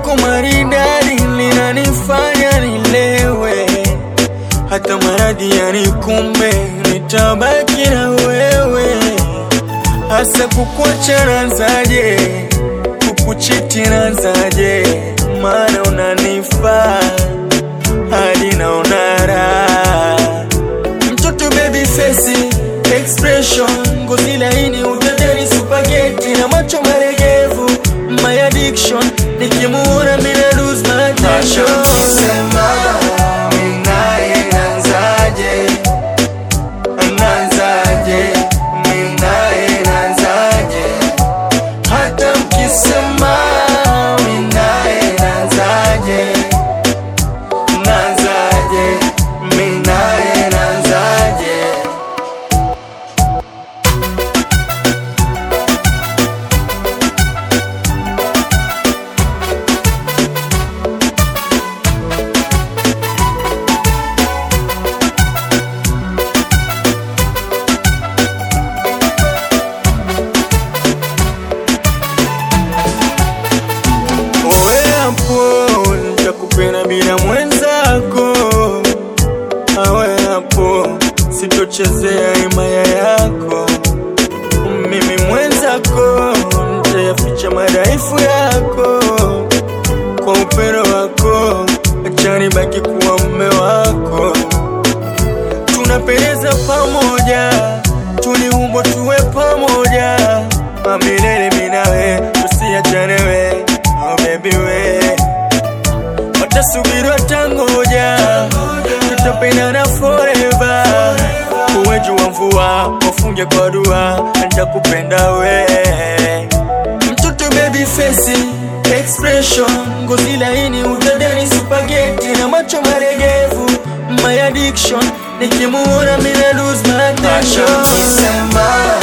lako maridadi linanifanya nilewe, hata maradhi yanikumbe, nitabaki na wewe. Hasa kukuacha nazaje, kukuchiti nazaje, maana unanifaa hadi naona raha. Mtoto baby face expression, ngozi laini, utadhani spaghetti na macho maregevu, my addiction, nikimuona mina lose my attention. Sema mimi naye naanzaje? Naanzaje? Mimi naye naanzaje? Hata mkisema mimi naye naanzaje? Naanzaje? Mimi naye naanzaje? Owe hapo, nitakupenda bila mwenzako. Awe hapo, sitochezea himaya yako. Mimi mwenzako, nitayaficha madhaifu yako. Kwa upendo wako, acha nibaki kuwa mume wako. Tunapendeza pamoja, tuliumbwa tuwe pamoja, milele mimi nawe, tusiachane we, oh baby we. Watasubiri watangoja, tutapendana forever. Uwe jua mvua, wafunge kwa dua, nitakupenda we. Mtoto baby face expression, ngozi laini, utadhani spaghetti na macho maregevu, my addiction, nikimuona mina lose my attention. Kisema